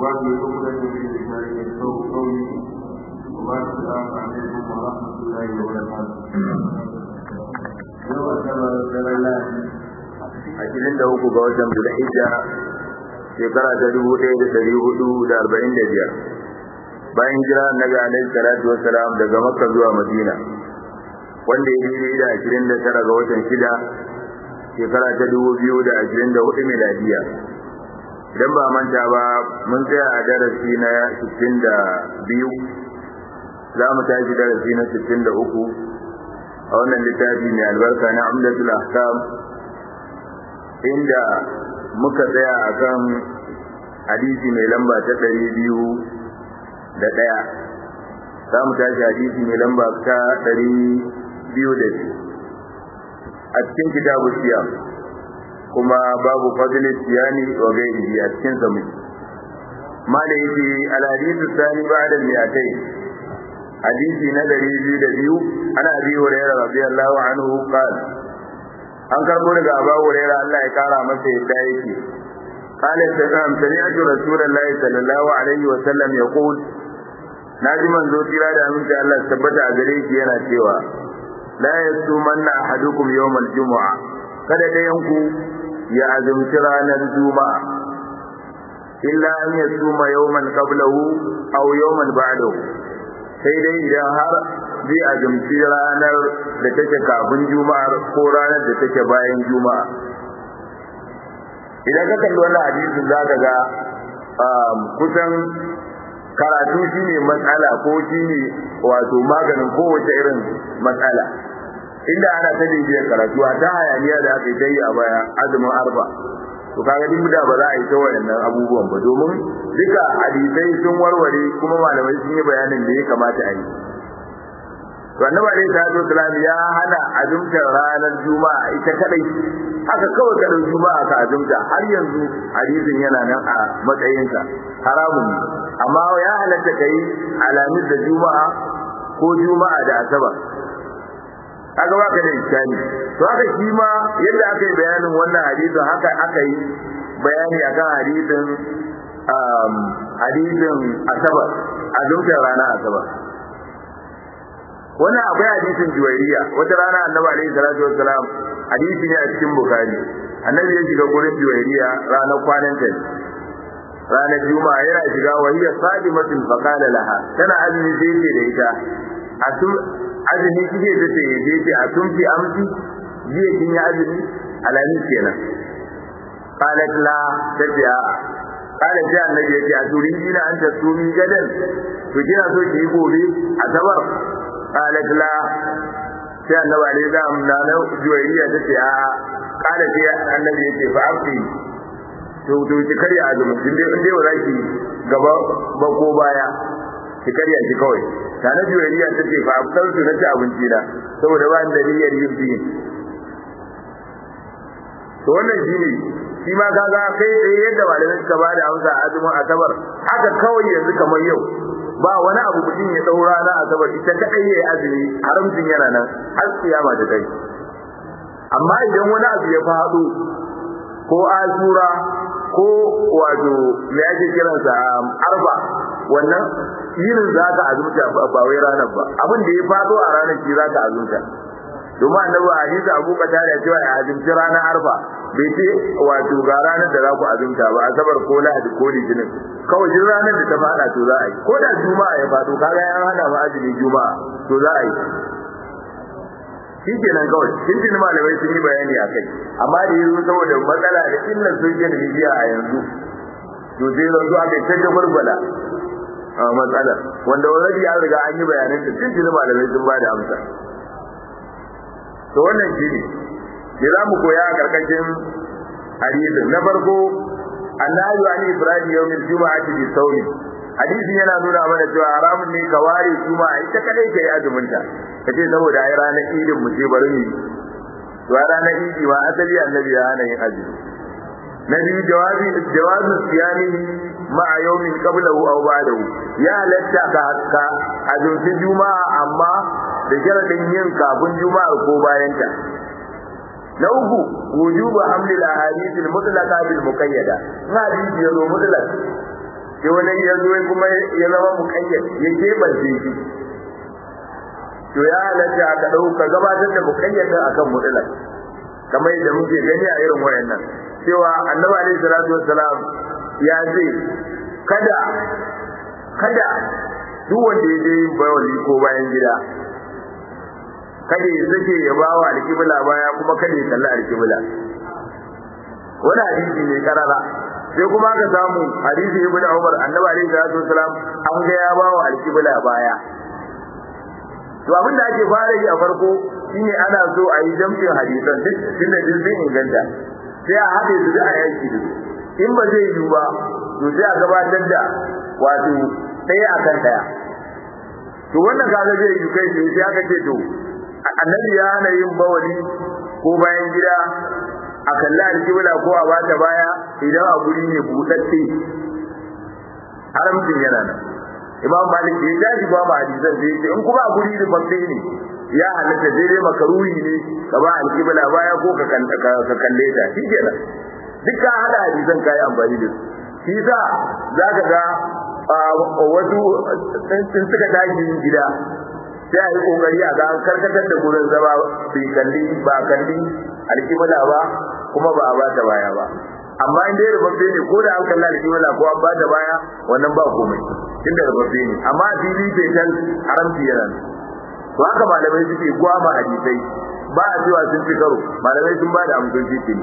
واجعل عقدة من لساني يفقهوا قولي وما السلام عليكم ورحمة الله وبركاته. يوم الثلاثاء ashirin da uku ga watan Zulhijja shekara ta dubu ɗaya da ɗari hudu da arba'in da biyar bayan jira annabi alaihi salatu wassalam daga makka zuwa madina wanda ya daidai da ashirin da tara ga watan shida shekara ta dubu biyu da ashirin da hudu miladiya idan ba manta ba mun tsaya a darasi na sittin da biyu za mu tashi darasi na sittin da uku a wannan littafi mai albarka na amdatul ahkam inda muka tsaya akan hadisi mai lamba ta ɗari biyu da ɗaya za mu tashi hadisi mai lamba ta ɗari biyu da biyu a cikin kitabu siyam kuma babu fadli siyani wa gairihi a cikin sa muke mala yake alhadisu sani ba'da mi'atai hadisi na ɗari biyu da biyu ana abi hurairah radiyallahu anhu qala an karbo daga Abu Hurairah Allah ya kara masa yadda yake قال سلام سمعت رسول الله صلى الله عليه وسلم يقول naji manzo tira da aminci Allah tabbata a gare shi yana cewa la yasumanna ahadukum yawmal jumu'a kada ɗayan ku ya azumci ranar juma'a illa an yasuma yawman qablahu aw yawman ba'dahu sai dai idan har zai azumci ranar da take kafin juma'ar ko ranar da take bayan juma'a idan ka kalli wannan hadisin za ka ga kusan karatu shine matsala ko shine wato maganin kowace irin matsala inda ana ta bibiyar karatu a ta hayaniya da aka yi ta yi a baya azumin arba to kaga duk da ba za a yi ta wayannan abubuwan ba domin duka hadisai sun warware kuma malamai sun yi bayanin da ya kamata a yi to annabi alaihi salatu wasalam ya hana azumtar ranar juma'a ita kadai haka kawai ka juma'a ka azumta har yanzu hadisin yana nan a matsayinsa haramun ne amma ya halatta kai alamis da juma'a ko juma'a da asabar kaga baka da iskani to haka shi ma yadda aka yi bayanin wannan hadisin haka aka yi bayani akan hadisin hadisin asabar azumtar ranar asabar wannan akwai hadisin juwairiya wata rana annabi alaihi salatu wassalam hadisi ne a cikin bukhari annabi ya shiga gurin juwairiya ranar kwanan ta ranar juma'a yana shiga wa hiya sadimatul faqala laha tana azumi sai ce da ita atum azumi kike ta ce je ce atum fi amsi jiya kin yi azumi alamin kenan qalat la tabi'a qala sai annabi ya ce a turidina an tasumi gadan to kina so ki yi gobe asabar qalat la sai annabi alaihi salam na na juwairiya tace a qala sai annabi yace fa afi to to ki karya azumi din dai in dai ba ki gaba ba ko baya ki karya ki kawai ta na juwairiya tace fa afsal su na ci abinci da saboda ba da niyyar yin biyin to wannan shine shi ma kaga kai tsaye yadda malamai suka bada amsa azumin asabar haka kawai yanzu kamar yau ba wani abu mutum ya daura na asabar ita kadai yayi azumi haramcin yana nan har kiyama ta kai amma idan wani abu ya faɗo ko azura ko wato me ake kiransa arba wannan yinin za ka azumta ba wai ranar ba abin da ya faɗo a ranar shi za ka azumta domin annabi hadisi abu kata da cewa ya azumci ranar arfa bai ce wato ga ranar da za ku azumta ba asabar ko lahadi ko litinin kawai duk ranar da ta fada to za a yi ko da juma'a ya fado kaga ya hana ma azumi juma'a to za a yi shi kenan kawai sun tuni malamai sun yi bayani a kai amma da yanzu saboda matsala da illar social media a yanzu to sai yanzu aka yi ta jagwalgwala a matsala wanda already an riga an yi bayanan da tun tuni malamai sun ba da amsa to wannan shi ne da za mu koya a karkashin hadisin na farko annabi an ibrahim yawmin juma'ati bi sawmi hadisi yana nuna mana cewa haramun ne ka ware juma'a ita kadai kai azumin ta kace saboda ai ranar idin mu ce bari mu to ranar idi ma asali annabi ya hana yin azumi na biyu jawabi jawabi siyami ma yawmin qablahu aw ba'dahu ya halatta ka ka azumci juma'a amma da sharadin yin kafin juma'a ko bayan ta na uku wujubu hamlil ahadith al mutlaqa bil muqayyada na hadisi yazo mutlaq sai wani ya zo kuma ya zama muƙayyad ya keɓance shi to ya halatta ka ɗauka gabatar da muƙayyadin akan mutlaq kamar yadda muke gani a irin wayannan cewa annabi alaihi salatu wassalam ya ce kada kada duk wanda ya je yin bawali ko bayan gida kada ya sake ya ba wa alƙibla baya kuma kada ya kalli alƙibla wani hadisi ne karara sai kuma aka samu hadisi ibn Umar annabi alaihi salatu wasalam an ga ya ba wa alƙibla baya to abin da ake fara yi a farko shine ana so a yi jamfin hadisan duk tunda duk sun inganta sai a haɗe su da a yanki da in ba zai yiwu ba to sai a gabatar da wato ɗaya akan ɗaya to wannan kaga zai yi kai sai aka ce to annabi ya hana yin bawali ko bayan gida a kalli alkibla ko a bata baya idan a guri ne buɗaɗɗe haramcin yana nan imam malik ya tashi ba ma hadisan sai ce in kuma a guri rubabbe ne ya halatta sai dai makaruhi ne ka ba alkibla baya ko ka kalle ta shi kenan duk ka hada hadisan kayi amfani da su shi sa za ka ga wasu sun suka tashi gida sai a yi kokari a ga an karkatar da gurin zama bai kalli ba kalli alkibla ba kuma ba a ba ta baya ba amma in dai rubabbe ne ko da an kalli alkibla ko an ba ta baya wannan ba komai inda rubabbe ne amma fili bai san haramci yana to haka malamai suke gwama hadisai ba a cewa sun fi karo malamai sun ba da amsoshi ce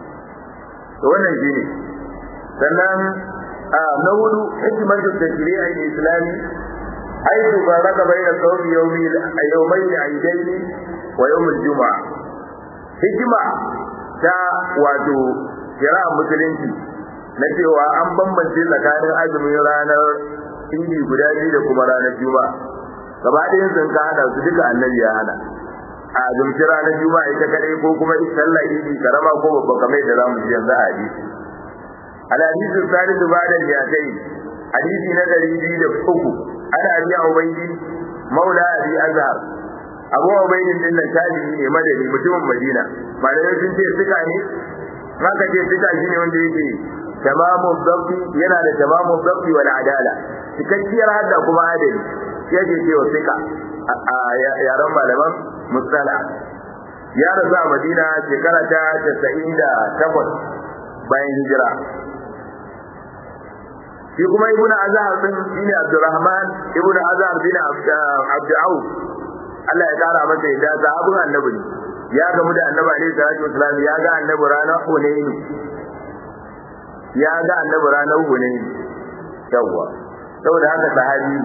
to wannan shine sannan na hudu hikimar da shari'a islami حيث فرق بين صوم يوم يومين عيدين ويوم الجمعة hikima ta wato kira musulunci na cewa an bambance tsakanin azumin ranar idi guda biyu da kuma ranar juma'a gaba ɗayan sun ka hada su duka annabi ya hana a azumci ranar juma'a ita kadai ko kuma sallah idi karama ko babba kamar da zamu ji yanzu a hadisi al hadisi salisu ba'da al-yatai hadisi na ɗari biyu da uku ana abi ubaidi maula abi azhar abu ubaidi din nan tabi'i ne madani mutumin madina malamai sun ce suka ne maka ce suka shine wanda yake tamamu dabbi yana da tamamu dabbi wal adala cikakkiyar hadda kuma adali shi yake cewa suka a yaran malaman musala ya rasu a madina shekara ta 98 bayan hijira shi kuma ibn azhar din shine abdurrahman ibn azhar bin abd auf Allah ya kara masa yadda sahabin annabi ne ya gamu da annabi alaihi salatu wasalam ya ga annabi ranar hunayn ya ga annabi ranar hunayn yawa saboda haka sahabi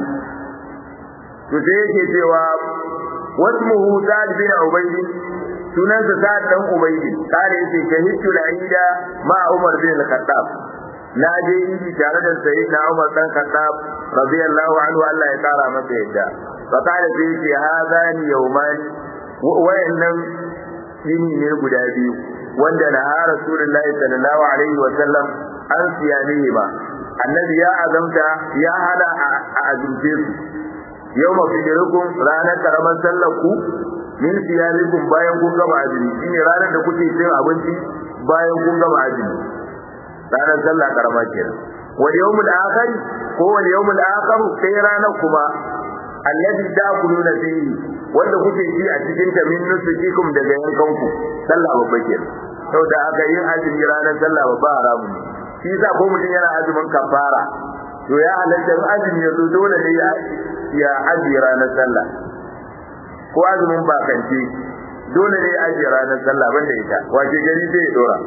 to sai yake cewa wasmuhu sa'd bin ubayd sunansa sa'd dan ubayd kare yace shahidtu al-aida ma umar bin al-khattab na je yi tare da sayi na Umar dan Khattab radiyallahu anhu Allah ya kara masa yadda fa kada sai ce hadani yawman wayannan yini ne guda biyu wanda na ha rasulullahi sallallahu alaihi wa sallam an siyane ba annabi ya azamta ya hada a azumce su yawma fidirukum ranar karamar sallar ku min siyalikum bayan kun gama azumi shine ranar da kuke cin abinci bayan kun gama azumi ranar sallah karama kenan wal yawmul akhir ko wal yawmul akhir sai ranar kuma alladhi da'kuluna fihi wanda kuke ci a cikin ta min nusukikum daga yankan ku sallah babba kenan saboda aka yin azumi ranar sallah babba haramu ne shi yasa ko mutum yana azumin kafara to ya halatta in azumi ya zo dole ne ya ya aji ranar sallah ko azumin bakance dole ne ya aji ranar sallah banda ita wace gari sai ya dora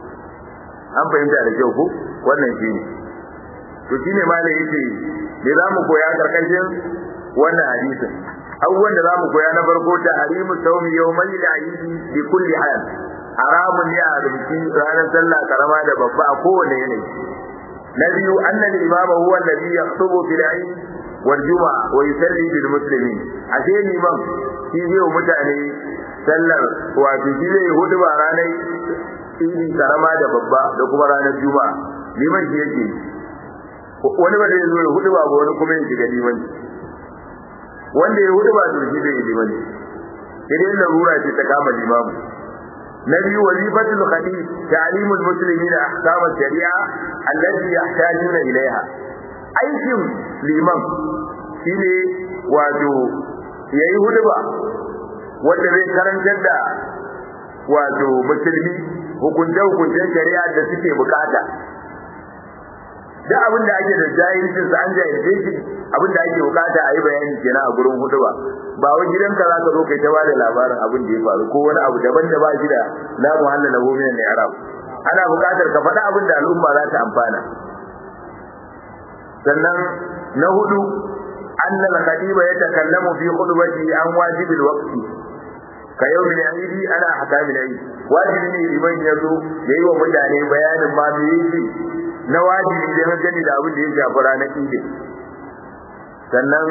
an fahimta da kyau ko wannan shi ne to shi ne malai yake me za mu koya karkashin wannan hadisin abubuwan da za mu koya na farko ta harimu saumi yau mai da aidi bi kulli hal haramun ne a rumfi ranar sallah karama da babba a kowane yanayi na biyu annal imama huwa alladhi yaktubu fil eid wal juma'a wa yusalli bil muslimin ashe liman shi zai mutane sallar wato shi zai hudu ba ranar idi karama da babba da kuma ranar juma'a liman shi yake wani ba zai zo ya hudu ba wani kuma ya shiga liman wanda ya hudu ba to shi zai yi liman idan larura ce ta kama limamu na biyu wazifatul khatib ta'limul muslimina ahkam shari'a allati yahtajuna ilaiha aikin liman shine wato yayi huduba wanda zai karantar da wato musulmi hukunce hukuncen shari'a da suke bukata da abin da ake da jahilcin sa an jahilce shi abin da ake bukata a yi bayani kenan a gurin huduba ba wai gidanka za ka zo kai ta ba da labarin abin da ya faru ko wani abu daban da ba shi da la muhalla lahu min al-i'rab ana bukatar ka faɗa abin da al'umma za ta amfana sannan na hudu anna al-khatiba yatakallamu fi khutbati an wajibi al-waqti ka yau min aidi ana hakamin aidi wajibi ne liman ya zo ya yi wa mutane bayanin ma me yake na wajibi da gani da abin da ya shafi ranar idi sannan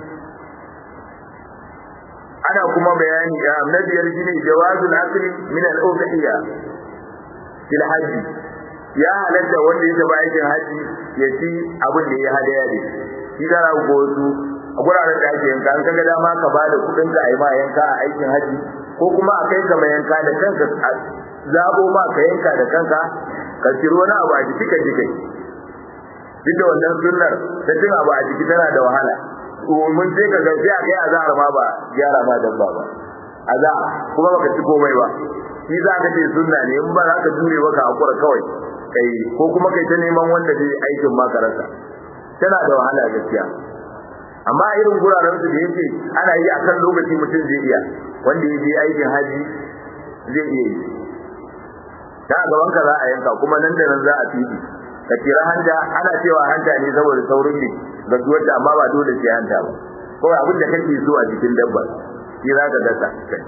ana kuma bayani ya na biyar shine jawazul akli min al-udhiyya fil hajji ya halatta wanda ya taba aikin haji ya ci abin da ya hadaya ne shi da rago su a guraren da ake yanka an kaga dama ka bada kudin ka ai ma yanka a aikin haji ko kuma a kai ka mai yanka da kanka zabo ma ka yanka da kanka ka ciro wani abu a jiki ka jikai duk da wannan sunnar ta cin abu a jiki tana da wahala mun sai ka ga sai a kai azhar ma ba gyara ma dabba ba azhar kuma baka ci komai ba shi za ka ce sunna ne in ba za ka jure ba ka hakura kawai kai ko kuma kai ta neman wanda zai aikin ma rasa tana da wahala gaskiya amma irin guraren su da yake ana yi akan lokaci mutum zai iya wanda ya je aikin haji zai iya yi ta gaban ka za a yanka kuma nan da nan za a fidi ka kira hanta ana cewa hanta ne saboda saurin ne gaggawar da amma ba dole sai hanta ba kawai abin da kake so a cikin dabbar shi za ka dasa kai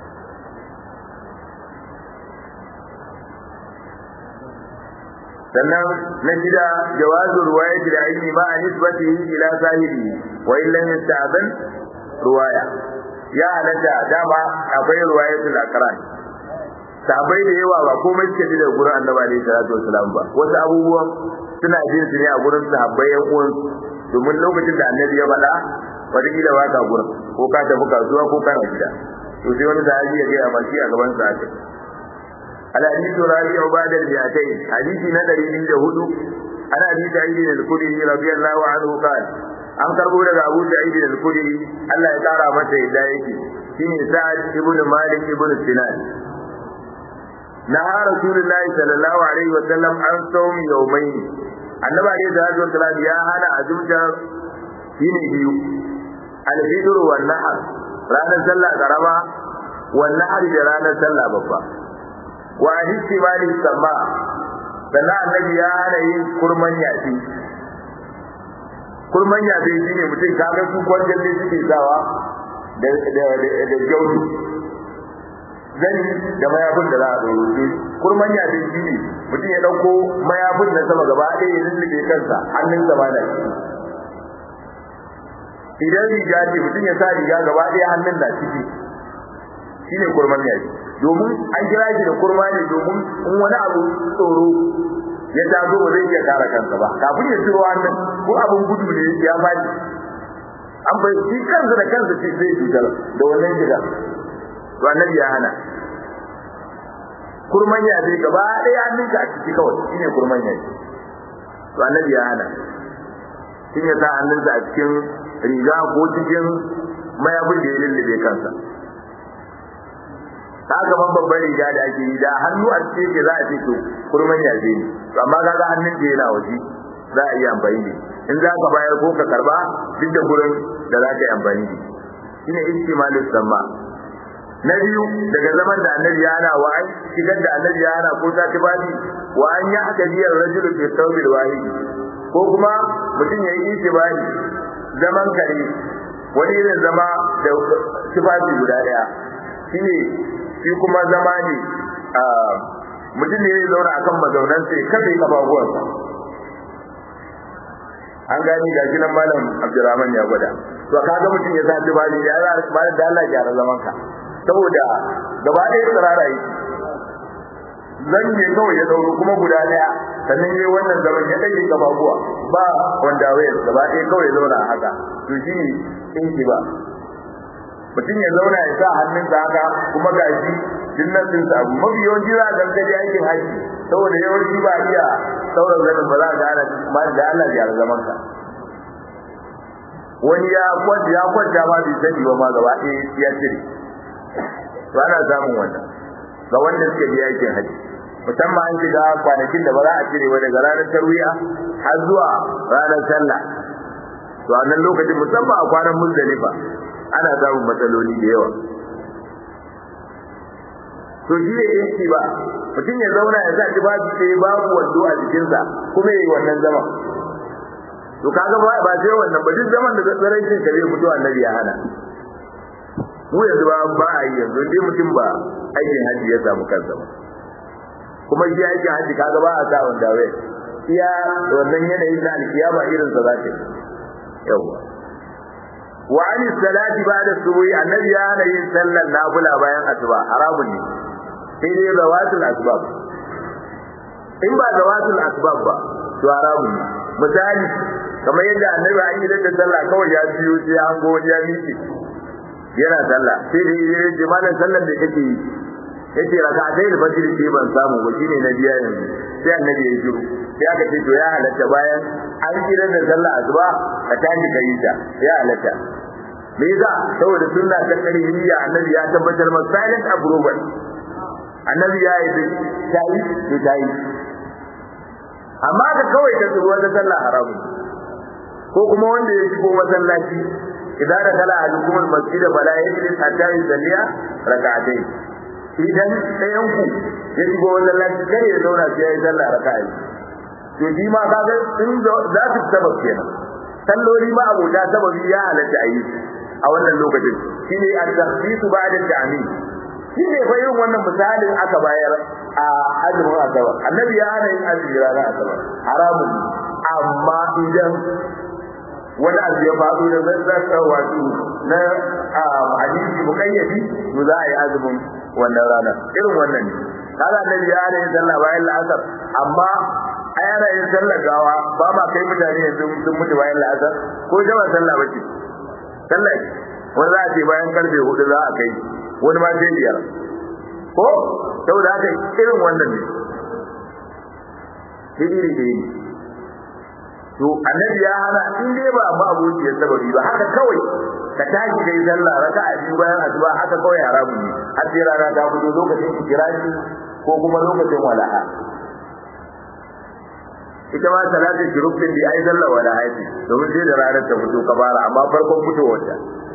sannan na shida jawazu ruwayati da aini ma a nisbatihi ila sahibi wa in lam yasta'ban ruwaya ya halatta dama akwai ruwayatul akran sahabbai da yawa ba komai suke ji da gurin annabi alaihi salatu wasalam ba wasu abubuwan suna jin su ne a gurin sahabbai yan uwan domin lokacin da annabi ya faɗa wataƙila ba ka gurin ko ka tafi kasuwa ko kana gida to sai wani sahabi ya gaya mashi a gaban sa haka الحديث الرابع بعد المئتين حديث ندري من جهود أنا أبي سعيد الخدري رضي الله عنه قال an karbo daga Abu Sa'id al-Khudri Allah ya kara masa yadda yake shine Sa'ad ibn Malik ibn Sinan naha Rasulullahi sallallahu alaihi wa sallam an sawmi yawmayn Annabi alaihi salatu wasallam ya hana azumta shine biyu al-fitr wal nahr ranar sallah karama wal nahr da ranar sallah babba wa ihtimali sama sannan annabi ya hana yin kurman yafi kurman yafi shine mutum kaga su kwanjan ne suke sawa da da da jaudu zani da mayafin da za a ɗoro shi kurman yafi shine mutum ya ɗauko mayafin na sama gaba ɗaya ya lullube kansa hannun sama da shi idan riga ce mutum ya sa riga gaba ɗaya hannun na ciki shine kurman yafi domin an kira shi da kurma ne domin in wani abu tsoro ya taso ba zai iya kare kansa ba kafin ya ciro hannun ko abin gudu ne ya faɗi an bai shi kansa da kansa ce zai cutar da wannan shiga to annabi ya hana kurman ya zai gaba ɗaya hannunka a ciki kawai shine kurman ya to annabi ya hana shin ya sa hannunsa a cikin riga ko cikin mayabin da ya lullube kansa ta gaban babban riga da ake yi da hannu a cikin ke za a ce to kurman yaje ne to amma kaga hannun da yana waje za a iya amfani da in za ka bayar ko ka karba duk da gurin da za ka yi amfani da shine istimalus samma na biyu daga zaman da annabi ya hana wa an shigar da annabi ya hana ko ta tibani wa an ya haka biyar rajulu fi tawbil wahid ko kuma mutum ya yi itibari zaman kare wani irin zama da tufafi guda daya shine shi kuma zama ne mutum ne ya zauna akan mazaunan sai kada ya kafafuwansa an gani ga shi nan malam abdurrahman ya gwada to kaga mutum ya zaci ba ya za ba da Allah ya ra zaman ka saboda gaba ɗaya tsirara yi zan ne kawai ya dauro kuma guda ɗaya sannan yayi wannan zaman ya dage kafafuwa ba wanda wayar gaba ɗaya kawai ya zauna haka to shi ne inki ba mutum ya zauna ya sa hannunsa haka kuma ga shi jinnatin sa abu mafi yawanci za a gangaje aikin haji saboda yawanci ba iya sauran zanin ba za a gane ma da Allah ya zaman ka wani ya kwanta ya kwanta ma bai sani ba ma gaba ɗaya ya cire ba na samun wannan ga wanda suke biya aikin haji musamman an shiga kwanakin da ba za a cire ba daga ranar tarwiya har zuwa ranar sallah to a nan lokacin musamman a kwanan muzdalifa ana samun matsaloli da yawa to shi ne yanki ba mutum ya zauna ya sa babu sai babu wando a jikinsa kuma yayi wannan zaman to kaga ba ba sai wannan ba duk zaman da tsaraicin ka zai fito annabi ya hana mu yanzu ba ba a yi yanzu dai mutum ba aikin haji ya samu kansa ba kuma shi aikin haji kaga ba a sa wanda wai iya wannan yanayin na alkiyama irin sa za ta yi yawa wa an salati ba'da subuhi annabi ya hana yin sallar nafila bayan asuba haramun ne sai dai zawatul asbab in ba zawatul asbab ba to haramun ne misali kamar yadda annabi an yi da sallah kawai ya biyo sai an go ya miki yana sallah sai da ya ce malam sallar da kake yi yace raka'atai da fajr ce ban samu ba shine na biya yanzu sai annabi ya shiru sai aka ce to ya halatta bayan an kira da sallah asuba ka tashi ka yi ta ya halatta me yasa saboda sunna ta karihiyya annabi ya tabbatar ma silent approval annabi ya yi ta yi to ta yi amma ka kawai ka tsoro da sallah haramun ko kuma wanda ya shigo masallaci idan da kala alukum almasjid bala yajlis hatta yusalliya rak'atayn idan ɗayan ku ya shigo masallaci kare ya zauna sai ya yi sallah raka'a to shi ma kaga in za su sabab kenan salloli ma abota sababi ya halatta a yi a wannan lokacin shine at-takhsis ba'da at-ta'min shi ne fa irin wannan misalin aka bayar a azumin asabar annabi ya hana yin azumi ranar asabar haramun amma idan wani abu ya faɗo da zazzaka wato na hadisi mukayyadi to za a yi azumin wannan ranar irin wannan ne kaga annabi ya hana yin sallah bayan la'asar amma a yana yin sallar gawa ba ma kai mutane yanzu sun mutu bayan la'asar ko jama'a sallah bace sallah wani za a ce bayan karfe hudu za a kai wani ma sai biyar ko saboda haka irin wannan ne sai iri da iri to annabi ya hana in dai ba ma abokiyar sababi ba haka kawai ka tashi kai sallah raka a biyu bayan asuba haka kawai haramun ne har sai rana ta fito lokacin ikirashi ko kuma lokacin wala'a ita ma salatin shuruk din da ai sallah wala'a ce domin sai da ranar ta fito ka fara amma farkon fitowar ta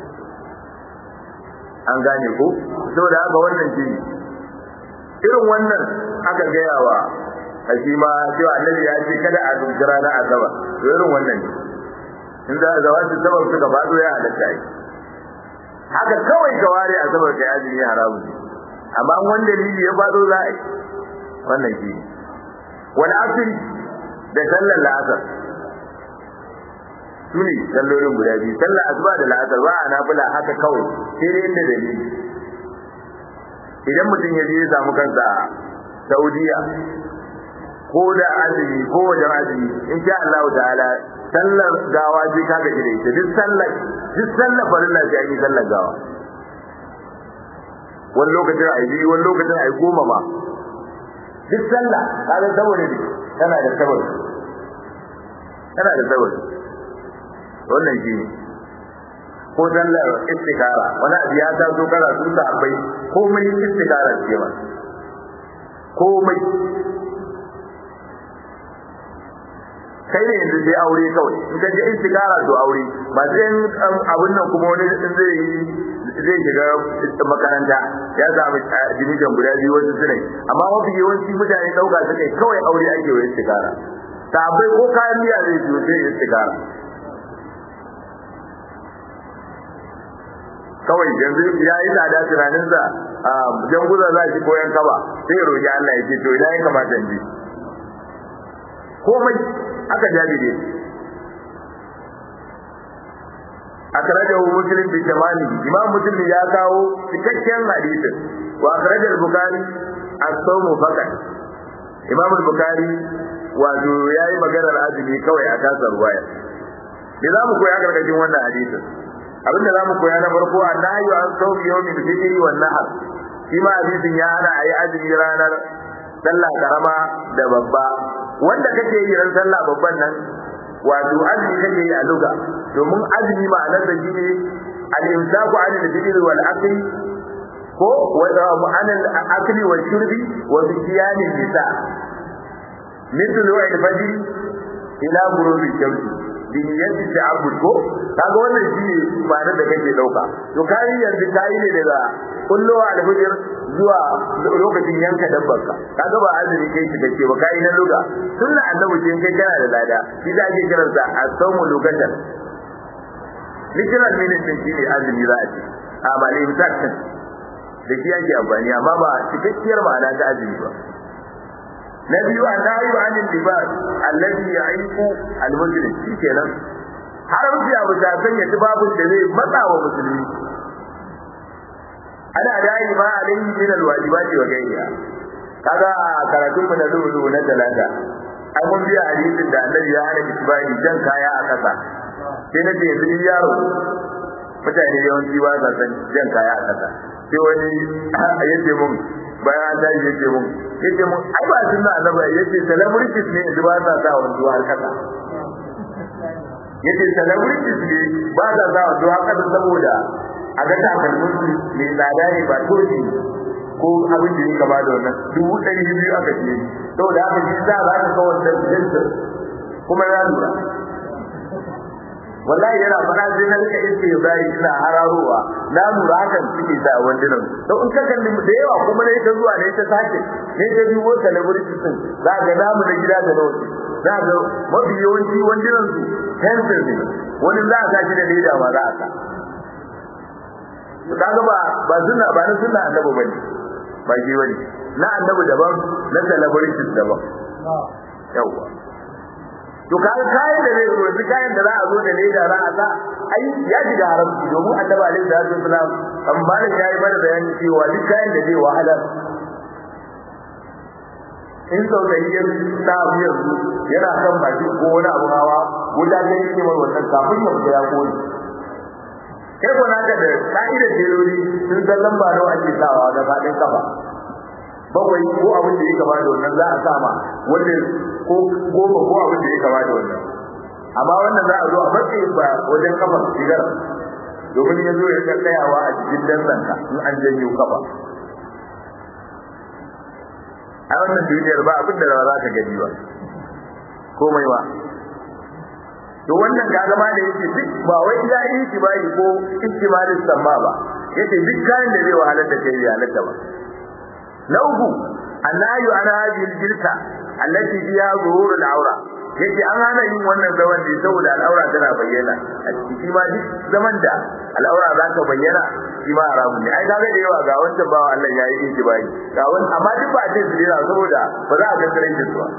an gane ko saboda haka wannan shi irin wannan aka gaya wa a shi ma cewa annabi ya ce kada a zuci ranar asabar to irin wannan ne in za a zawa su sabar suka faɗo ya halatta yi haka kawai ka ware asabar kai azumi haramun amma wanda dalili ya faɗo za a yi wannan shi wani asiri da sallar la'asar su ne sallolin guda biyu sallar asuba da la'asar ba a nafila haka kawai sai dai inda dalili idan mutum ya je ya samu kansa a saudiya ko da azumi ko wajen azumi in sha Allah ta'ala sallar gawa sai ka gaji da ita duk sallar duk sallar farilla sai an yi sallar gawa wani lokacin a yi wani lokacin a yi goma ma duk sallah kaga saboda ne tana da saboda tana da saboda wannan shi ne ko sallar istikara wani abu ya taso kana sun sa abai komai istikara ce ba komai kai ne yanzu sai aure kawai in ka je istikara to aure ba sai abun nan kuma wani zai zai shiga makaranta ya samu division guda biyu wasu sunai amma mafi yawanci mutane dauka su kai kawai aure ake wa istikara sabai ko kayan miya zai siyo sai istikara kawai yanzu ya yi tsada tunaninsa a janguza za shi koyan kaba sai roƙi Allah ya ce to ina ya kamata in ji komai aka jabire akhrajahu muslim bi jamali imam muslim ya kawo cikakken hadisin wa akhraja al-bukhari as-sawm faqat imam al-bukhari wato yayi maganar azumi kawai a tasar ruwaya me za mu koya gargajin wannan hadisin abinda za mu koya na farko annahi an sawmi yawmi al-fitr wan nahar shi ma hadisin ya hana ayi azumi ranar sallah karama da babba wanda kake yi ran sallah babban nan wato azumi kake yi a luga domin azumi ma'anar da shi ne al-imsaku 'anil dhikri wal akli ko wa 'anil akli wal shurbi wa bi qiyam nisa mithlu al-fajr ila ghurubi shamsi bi niyyati ta'abbud ko kaga wannan shi ne ma'anar da kake dauka to kai yanzu kai ne daga kullowa al-fajr zuwa lokacin yanka dabbarka kaga ba azumi kai shi kace ba kai na luga sunna annabi ce kai kana da lada shi da ake kiransa as-sawmu lugatan literal meaning din shi ne azumi za a ce a ba ne mutakkan da shi yake amfani amma ba cikakkiyar ma'ana ta azumi ba na biyu an nahi wa anil libas allazi ya'iqu al-muslim shi kenan haramci abu ta sanya tubabun da zai matsa wa musulmi ana dai ma alayhi min alwajibati wa ghayriha kaga karatun mu na dubu na talata ai mun biya hadisin da annabi ya hana isbani jan kaya a kasa sai na ce yanzu yaro mutane yawanci ba sa san jan kaya a kasa sai wani yace mun bayan an tashi yace mun yace mun ai ba sunna annabi yace celebrities ne yanzu ba sa sa wando har kasa yace celebrities ne ba sa sa wando har kasa saboda a ga takalmin su mai tsada ne ba toji ko abin da ya kama da wannan dubu ɗari biyu aka ce saboda haka shi za a ka kawar da jinta kuma ya lura wallahi yana fara sai na rika iske ya bari ina hararowa na lura hakan suke sa wandunan to in ka kalli da yawa kuma ne ta zuwa ne ta sake ne ta biyo celebrity din za ga namu na gida da nawa za ga mafi yawanci wandunan su pencil ne wani za a sa shi da leda ma za a sa kaga ba ba sunna ba na sunna annabi bane ba shi bane na annabi daban na celebrities daban yawa to kaga kayan da zai zo kayan da za a zo da leda za a sa ai ya shiga haramci domin annabi alaihi salatu wasalam an bani ya yi mana bayani cewa duk kayan da zai wahala in sau da yi na abu yanzu yana kan baki ko wani abu hawa wuta ta yi mai wannan kafin ya fita ya koyi kai ko naka da ka'idar jeloli sun san lamba nawa ake sawa ga faɗin kafa bakwai ko abin da ya kama da wannan za a sama wanda ko goma ko abin da ya kama da wannan amma wannan za a zo a matsayin ba wajen kafa shigar domin ya zo ya ga tsayawa a cikin dantsanka in an janyo kafa a wannan duniyar ba abin da za ka gani ba komai ba to wannan ga zama da yake duk ba wai ya yi itibari ko ihtimalin samma ba yace duk kayan da zai wahalar da kai ya halatta ba na uku annayu ana hadhihi jilsa allati fiha zuhurul aura yace an hana yin wannan zaman ne saboda al'aura tana bayyana a cikin ma duk zaman da al'aura za ta bayyana shi ma haramun ne ai kaga da yawa ga wancan bawa Allah ya yi itibari ga wani amma duk ba a ce su dena saboda ba za a ga tsaraicin su ba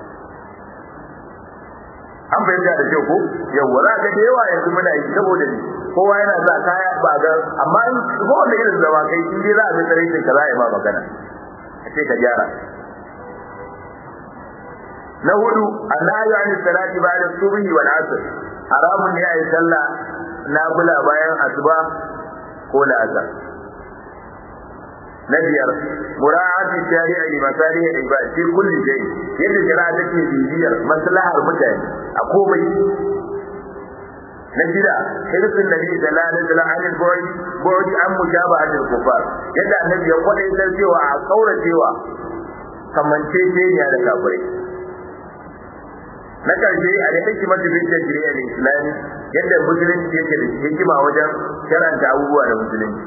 an bayyana da kyau ko yawa za ka da yawa yanzu muna yi saboda ni kowa yana sa kaya ba ga amma in ko wanda irin zama kai in dai za a ga tsaraicin ka za a yi ma magana a ce ka gyara na hudu annahu an salati ba'da subhi wal asr haramun ne ayi sallah nafila bayan asuba ko da asar na biyar mura'ati shari'a li masalih al-ibad fi kulli shay yadda shari'a take bibiyar maslahar mutane a komai na shida hirsin nabi sallallahu alaihi wasallam an al-bu'd bu'd an mujabahat al-kufar yadda annabi ya kwadaitar cewa a kauracewa kamance da kafirai na karshe a da hikimar da bin tajriya da islami yadda musulunci yake da hikima wajen karanta abubuwa da musulunci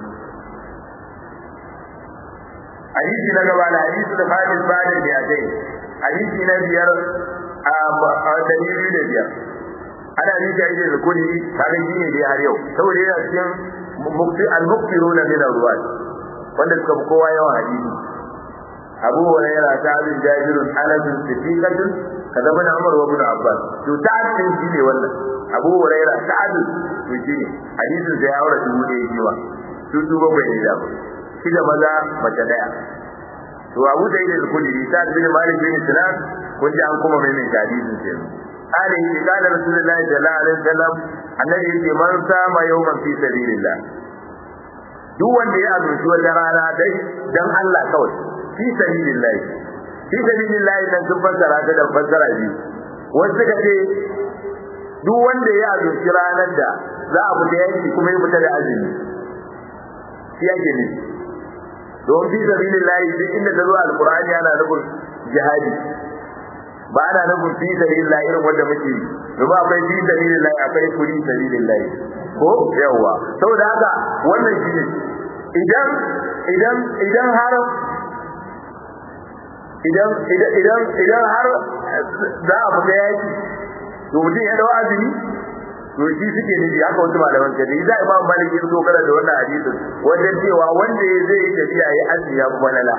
hadisi na gaba da hadisi da fadis bada da ya dai hadisi na biyar a dalili da biyar ana rija ide da kudi kaga shi ne dai har yau saboda yana cikin mukti al-muktiruna min ar-ruwat wanda suka fi kowa yawan hadisi abu hurairah ta bin jabirun anas siddiqatun kaza bin umar wa bin abbas to ta'addin shi ne wannan abu hurairah ta'addin to shi ne hadisin da ya aure dubu ɗaya jiwa su su bakwai ne da shi da maza mace daya to abu da yake kudi ta bin malik bin sinan kun ji an kuma mai mai hadisin sai قال إن قال رسول الله صلى الله عليه وسلم الذي يجي من سام يوما في سبيل الله duk wanda ya azurci wata rana dai dan Allah kawai fi sabilillah fi sabilillah dan sun fassara ta da fassara biyu wasu suka ce duk wanda ya azurci ranar da za a fita yanki kuma ya fita da azumi shi yake ne don fi sabilillahi duk inda ta zo alqur'ani ana nufin jihadi ba ana nufin fi sabilillahi irin wanda muke yi domin akwai fi sabilillahi akwai kuri sabilillahi ko yawa saboda haka wannan shi ne idan idan idan har idan idan idan idan har za a fita yaki to mutum ya dawo azumi to shi suke nufi haka wasu malaman kaje za a imam malik ya zo kana da wannan hadisin wajen cewa wanda ya zai yi tafiya ya azumi ya kuma lala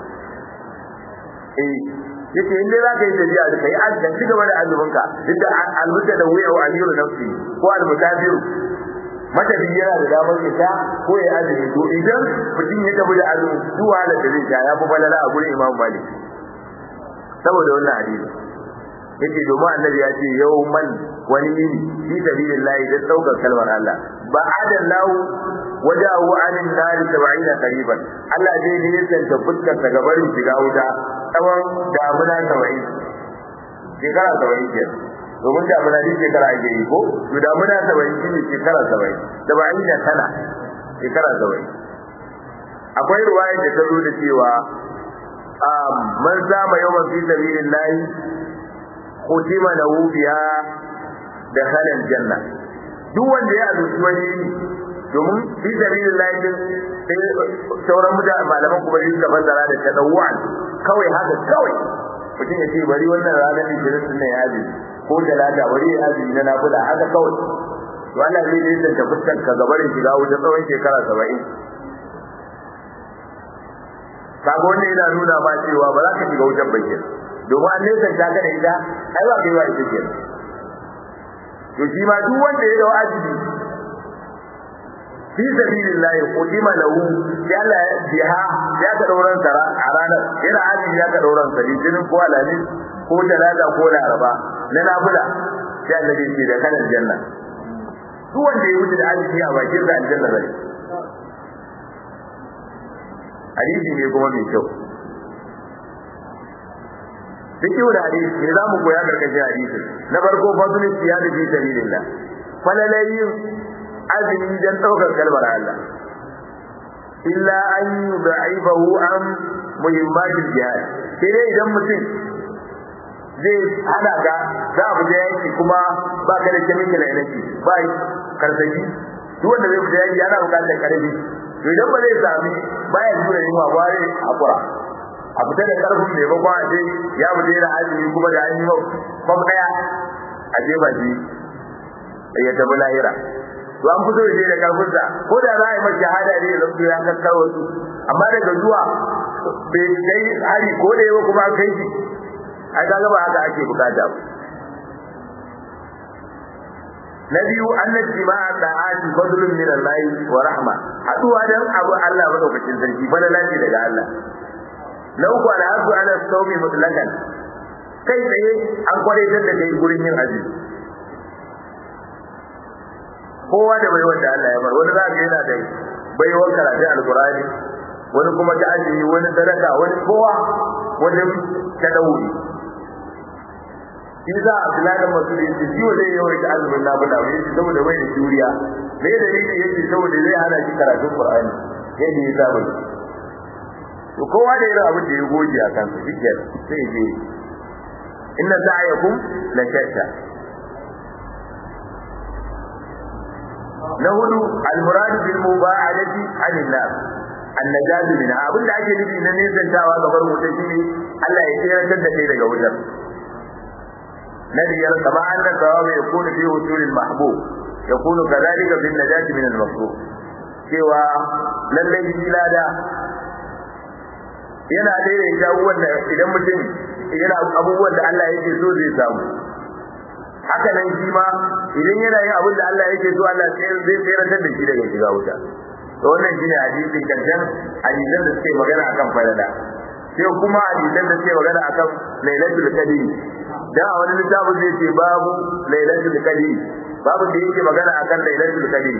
eh yace in dai za ka yi tafiya da kai azumi ci gaba da azuminka duk da almuta da wuya wa amiru nafsi ko almutabiru matafi yana da damar ita ko ya azumi to idan mutum ya tafi da azumi duk wahalar da zai sha ya fi falala a gurin imam malik saboda wannan hadisi yace domin annabi ya ce yawman wani yini fi sabilillahi da daukar kalmar Allah ba adallahu wajahu anin nari 70 qariban Allah zai nisanta fuskar ta gabarin shiga wuta tsawon damuna 70 shekara 70 kenan domin damuna ne shekara ake yi ko to damuna 70 shine shekara 70 70 da tana shekara 70 akwai ruwaya da ta zo da cewa man sama yawan fi sabilillahi kutima lahu biha dakhala aljanna duk wanda ya azuci wani domin fi sabilillah din sai sauran mutane malaman kuma suka fassara da tadawwan kawai haka kawai mutum ya ce bari wannan ranar ishirin din ya aji ko talata bari ya aji na nafila haka kawai to Allah zai yi da fuskar ka gabarin shiga wuta tsawon shekara saba'in kaga wannan yana nuna ma cewa ba za ka shiga wutan bakin domin an nesa ta ga da ita ai ba kai ba ita ke to shi ma duk wanda ya dawo ajibi fi sabilillah qudima lahu ya Allah biha ya ka dauran sara a ranar yana ajibi ya ka dauran sa litinin ko alamin ko talata ko laraba na nafila sai Allah ya ce da kanan janna duk wanda ya wuce da ajibi a bakin sa aljanna zai hadisi ne kuma mai kyau duk yau da hadisi ne za mu koya karkashin hadisi na farko fadl siyada fi sabilillah falalayin azumi dan daukar kalmar Allah illa an yud'ifahu an muhimmatil jihad sai dai idan mutum zai hada ga za a fita yaki kuma ba ka da chemical energy ba karsashi duk wanda zai fita yaki yana bukatar karfi to idan ba zai sami baya jure yunwa ba zai hakura a fita da karfin mai bakon a ce ya fita yana azumi kuma da an yi mau kwam daya a je ba shi ya tafi lahira to an fito da shi da karfinsa ko da za a yi masa shahada ne zan ya kakkar wasu amma daga zuwa bai kai hari ko da yawa kuma kai shi ai kaga ba haka ake bukata ba na biyu annat jima'a da'ati fadlun min Allah wa rahma haduwa dan abu Allah madaukakin sarki fadala ce daga Allah na uku al'adu ala saumi mutlakan kai tsaye an kwaraitar da kai gurin yin azumi kowa da bai wanda Allah ya bar wani za ka yana da baiwar karatu alqur'ani wani kuma ta azumi wani sadaka wani kowa wani tadawuri shi za a Abdullahi Masud yace shi wa zai yawaita azumin nafila ba yace saboda bai da juriya me da yake yace saboda zai hana shi karatun Qur'ani yadda ya saba to kowa da irin abin da ya goge a kansa shike sai je inna sa'yakum la shatta na hudu al-murad bil muba'adati anil nar annajat min abin da ake nufi na nesantawa gabar wuta shine Allah ya tsira da kai daga wutar na biyar kama annan sawabu ya kuna fi usulil mahbub ya kunu kadhalika bin najati min al-makruh cewa lallai shi lada yana daidaita abubuwan da idan mutum yana abubuwan da Allah yake so zai samu haka nan shi ma idan yana yin abin da Allah yake so Allah zai tsayar da shi daga shiga wuta to wannan shine hadisin kancan hadisan da suke magana akan falala sai kuma hadisan da suke magana akan lailatul qadr da a wani littafin zai ce babu lailatul qadr babu da yake magana akan lailatul qadr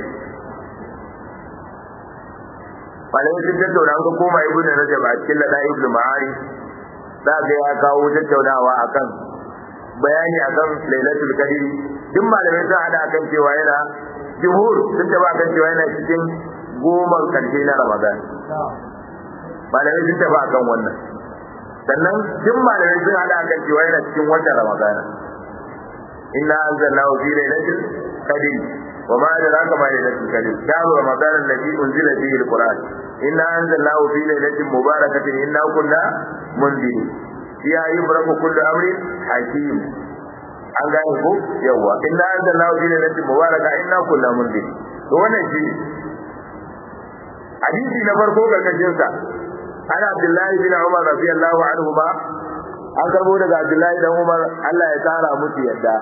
malamai sun tattauna an ka koma ibn rajab a cikin lada ibn ma'ari za ga ya kawo tattaunawa akan bayani akan lailatul qadr duk malamai sun hada kan cewa yana jumhur sun taba kan cewa yana cikin goman karshe na ramadan malamai sun taba kan wannan sannan duk malamai sun hada kan cewa yana cikin watan ramadan inna anzalnahu fi lailatul qadr وما أدراك ما ليلة القدر شهر رمضان الذي أنزل فيه القرآن إنا أنزلناه في ليلة مباركة إنا كنا منذرين فيها يفرق كل أمر حكيم an gane ko yawa inna anzalnahu fi lailatin mubaraka inna kunna mundir to wannan shi hadisi na farko karkashin sa ana abdullahi bin umar radiyallahu anhu ba an karbo daga abdullahi dan umar Allah ya tsara musu yadda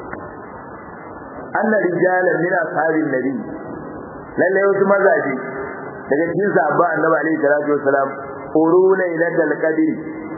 anna rijalan min ashabin nabi lalle wasu mazaje daga cikin sahabba annabi alaihi salatu wassalam uruna ila al-qadr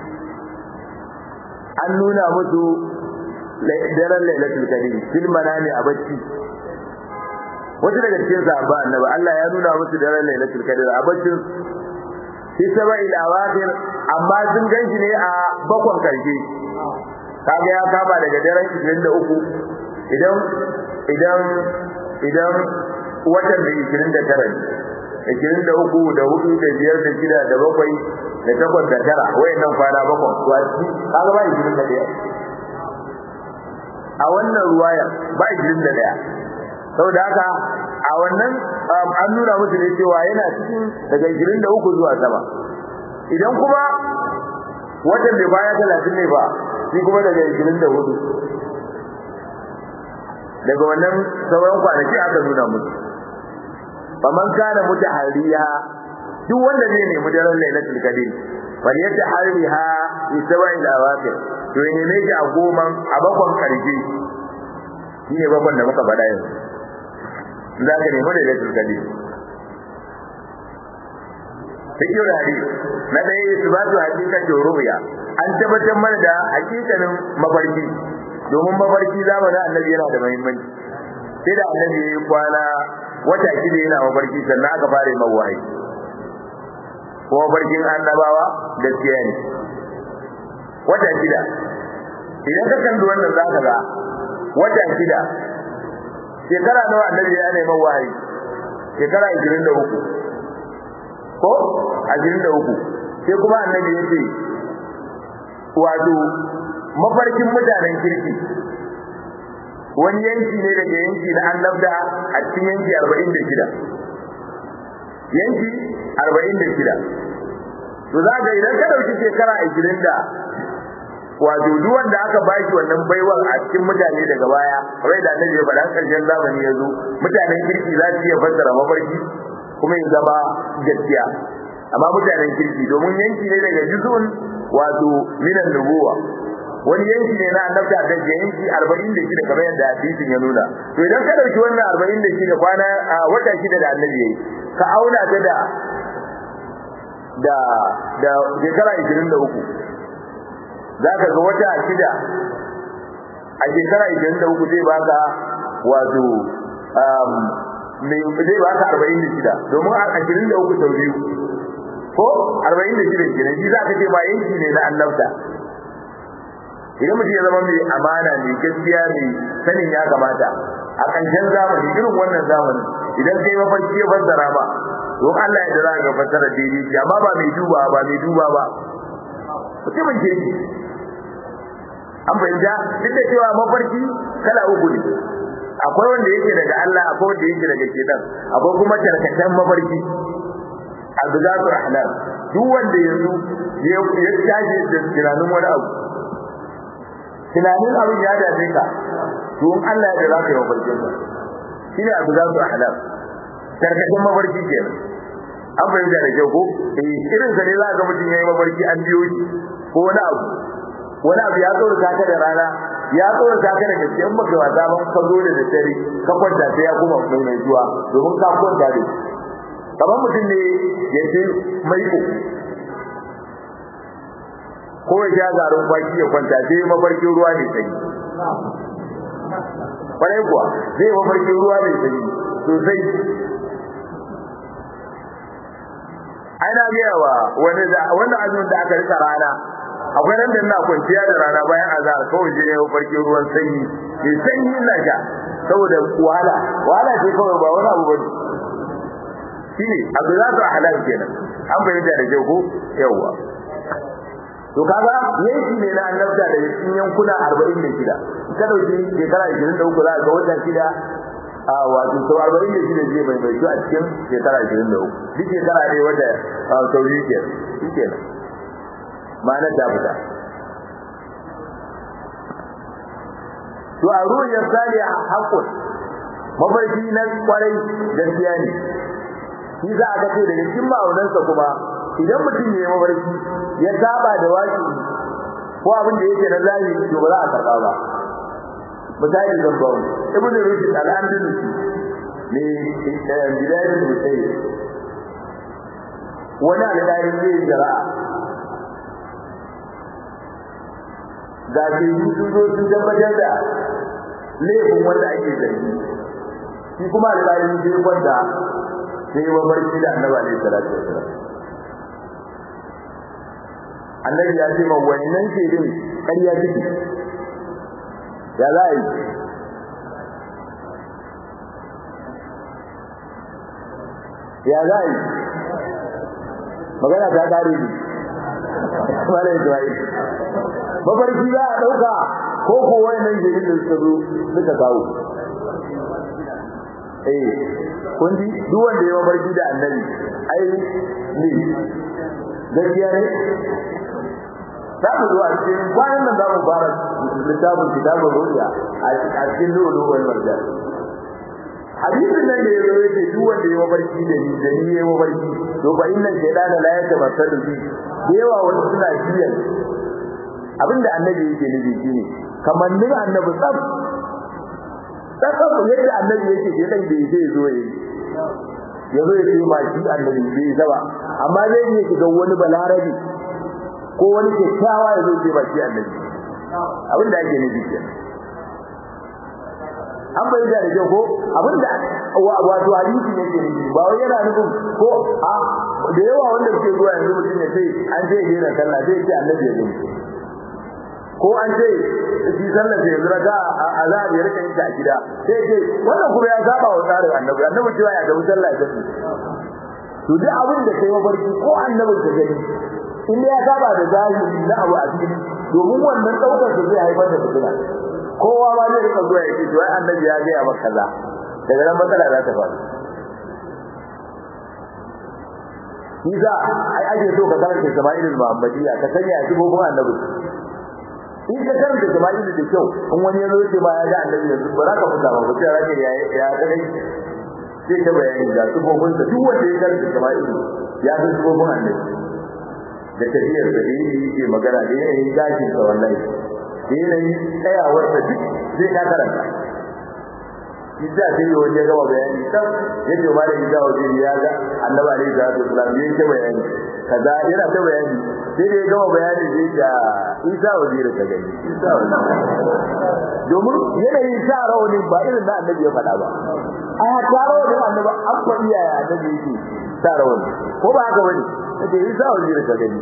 an nuna musu daren lailatul qadr fil manami a bacci wasu daga cikin sahabba annabi Allah ya nuna musu daren lailatul qadr a baccin fi sab'il awakhir amma sun ganshi ne a bakon karshe kaga ya kama daga daren 23 idan idan idan watan da 29 ishirin da uku da hudu da biyar da shida da bakwai da takwas da tara wayannan kwana bakwai to a ciki kaga ba ishirin da ɗaya a wannan ruwaya ba ishirin da ɗaya saboda haka a wannan an nuna musu ne cewa yana cikin daga ishirin da uku zuwa sama idan kuma watan bai baya talatin ne ba shi kuma daga ishirin da hudu daga wannan sauran kwanaki aka nuna musu faman kana mutahariya duk wanda zai nemi daren lailatul qadr fal yatahariha bi sab'il awaqir to ne ne ji a goman a bakon karshe shine bakon da muka faɗa yanzu za ka nemi lailatul qadr Fikir hadisi na ɗaya isbatu hakikatin ru'ya an tabbatar mana da hakikanin mafarki domin mafarki zamanin annabi yana da muhimmanci sai da annabi ya kwana wata shida yana mafarki sannan aka fara mai wahayi ko mafarkin annabawa gaskiya ne wata shida idan ka kalli wannan za ka ga wata shida shekara nawa annabi ya neman wahayi shekara 23 ko 23 sai kuma annabi ya ce wato mafarkin mutanen kirki wani yanki ne daga yanki na annabda a cikin yanki arba'in da shida yanki arba'in da shida to za ga idan ka ɗauki shekara ashirin da wato duk wanda aka bashi wannan baiwar a cikin mutane daga baya kamar da annabi ya faɗa ƙarshen zamani ya zo mutanen kirki za su iya fassara mafarki kuma ya zama gaskiya amma mutanen kirki domin yanki ne daga juzun wato minan nubuwa wani yanki ne na annabta da ke yanki 46 kamar yadda hadisin ya nuna to idan ka dauki wannan 46 kwana a wata shida da annabi yayi ka auna ta da da da shekara 23 zaka ga wata shida a shekara 23 zai baka wato um mai zai baka 46 domin a 23 sau biyu ko 46 kenan shi zaka ce ba yanki ne na annabta idan mutum ya zama mai amana mai gaskiya mai sanin ya kamata a ƙarshen zamani irin wannan zamanin idan kai mafarki ya fassara ba don Allah ya za ga fassara daidai shi amma ba mai duba ba mai duba ba mutumin ke shi an fahimta duk da cewa mafarki kala uku ne akwai wanda yake daga Allah akwai wanda yake daga shedan akwai kuma tarkatan mafarki abdulatul ahlam duk wanda yanzu ya tashi da tunanin wani abu tunanin abin ya dace ka don Allah ya zaka yi mafarkin sa shine abu za su ahlam tarkacin mafarki kenan an fahimta da kyau ko eh irin sa ne za ga mutum yayi mafarki an biyo shi ko wani abu wani abu ya tsoro ka da rana ya tsoro ka da gaske in baka wasa ba ka zo da dare ka kwanta sai ya kuma mai mai zuwa domin ka kwanta da kamar mutum ne ya ce mai ko ko ya sha garin kwaki ya kwanta sai mafarkin ruwa ne sai kwarai kuwa zai mafarkin ruwa ne sai sosai ana gaya wa wani da wanda azumin da aka rika rana akwai nan da ina kwanciya da rana bayan azhar kawai je ne mafarkin ruwan sanyi ke sanyi ina sha saboda wahala wahala ce kawai ba wani abu bane shine abu za su halal kenan an bayyana da kyau ko yawa to kaga yanki ne na annabta da cikin yankuna 46 ka dauki shekara 23 za ga wata shida a wato sau 46 zai mai mai a cikin shekara 23 duk shekara ne wata sauri ke shike nan ma'anar ta fita to a ruwan sani a haƙƙun mafarki na kwarai gaskiya ne shi za a ga ce daga cikin ma'aunansa kuma idan mutum ya yi mafarki ya saba da waki ko abin da yake na zahiri to ba za a karɓa ba misali zan ba mu ibn rushd al-andalusi ne bidayatul musayyib wani alƙalin zai yi jara'a ga ke sun zo sun tabbatar da laifin wanda ake zargi shi kuma alƙalin zai kwanta sai yi mafarki da annabi alaihi salatu wasalam annabi ya ce ma wannan shaidin ƙarya take ya za a yi ya za a yi magana ta ƙare ne wala Ismail mafarki za a ɗauka ko ko wannan shaidin da suka zo suka kawo eh kun ji duk wanda ya mafarki da annabi ai ne gaskiya ne za mu zo a cikin kwanan nan za mu fara littafin kitabun ruya a cikin lulu wal marjan hadisin nan da ya zo yake duk wanda ya mafarki da ni da ni ya mafarki to fa inna shaytana la yatamassalu bi yawa wani suna jiyan abinda annabi yake nufi shine kamannin annabi tsaf tsaf yadda annabi yake ke dan bai zai zo yayi ya zo ya ce ma shi annabi bai zaba amma zai iya shiga wani balarabi ko wani kyakkyawa ya zo ce ba shi annabi abinda ake nufi kenan an bayyana da kyau ko abinda wato hadisi ne ke nufi ba wai yana nufin ko a da yawa wanda suke zuwa yanzu mutum ya ce an ce ya na sallah sai ce annabi ya gani ko an ce shi sallah sai yanzu raka a za a rika yin ta a gida sai ce wannan kuma ya saba wa tsarin annabi annabi cewa ya gabu sallah ya to duk abin da kai mafarki ko annabin ka gani in ya saba da zahiri na abu a cikin domin wannan daukar da zai haifar da fitina kowa ma zai rika zuwa yake to ai annabi ya ga maka kaza daga nan matsala za ta faru Iza ai ake so ka karanta Sama'ilul Muhammadiyya ka sanya a cikin annabi in ka karanta Sama'ilul da kyau in wani ya zo ce ba ya ga annabi yanzu ba za ka fita ba sai rake ya ya dai sai ta bayani da sifofin sa duk wanda ya karanta Sama'ilul ya san sifofin annabi da tafiyar da yake magana da yanayin gashin sa wallahi da yanayin tsayawar da duk zai ka karanta Isa sai yi wani ya gama bayani kan yadda ma da Isa wajen ya ga annaba alaihi salatu wasalam ya ce bayani kaza yana ta bayani sai da ya gama bayani zai ga Isa wajen ka gani Isa wajen domin yanayin sa rawanin ba irin na annabi ya faɗa ba a ta rawanin annabi an faɗi yaya annabi yake sa rawanin ko ba haka bane sai Isa wajen ka gani